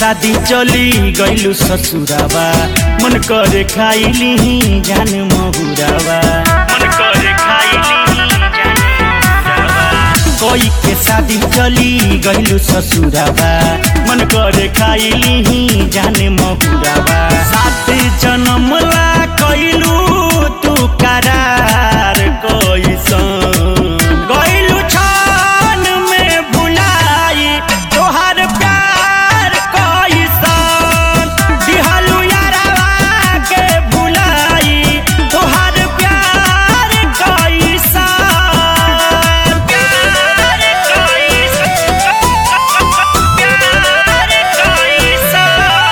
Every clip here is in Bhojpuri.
शादी चली गईलू ससुरावा मन करे खाइली जान महुरावा मन करे खाइली जान महुरावा कोई के शादी चली गईलू ससुरावा मन करे खाइली जान महुरावा सात जन्म ला कइलू तू करार कैसन गइलू छान में भुलाई तोहार प्यार कैसन दिहलू यारवा के भुलाई तोहार प्यार कैसन प्यार कैसन प्यार कैसन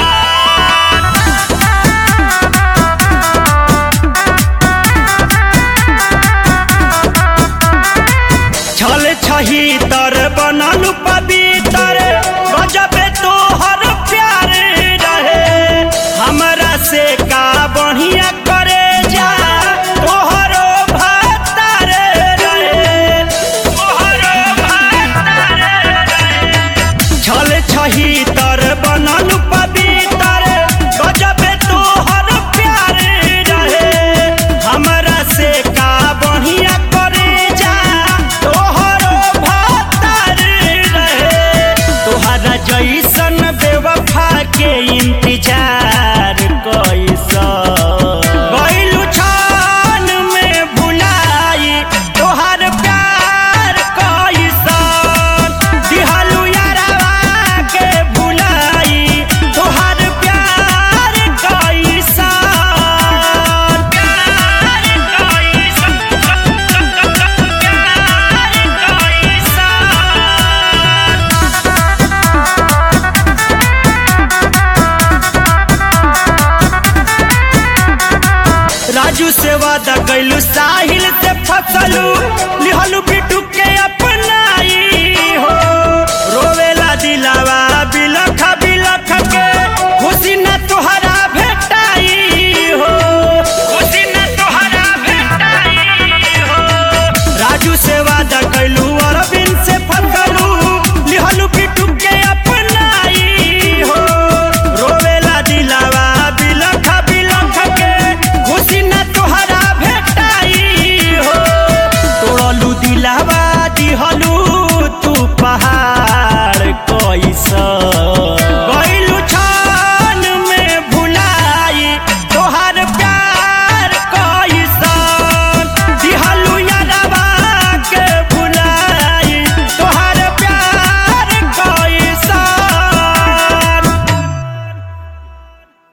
छल छही तर बनल पवित्र गजबे तोहर प्यार रहे हमरा से का बढ़िया करे जा तोहरो भतार रहे तोहरो भतार रहे छल छही तर बनल पवित्र गजबे तोहर प्यार रहे हमरा से का बढ़िया करे जा तोहरो भतार रहे तोहरा जैसन बेवफा के इंतजार कैसन गइलू छान में भुलाई तोहर प्यार कैसन दिहलू यारवा के भुलाई तोहर प्यार कैसन प्यार कैसन प्यार कैसन राजू से वादा कैलू साहिल से फसलू लिहलू बिटू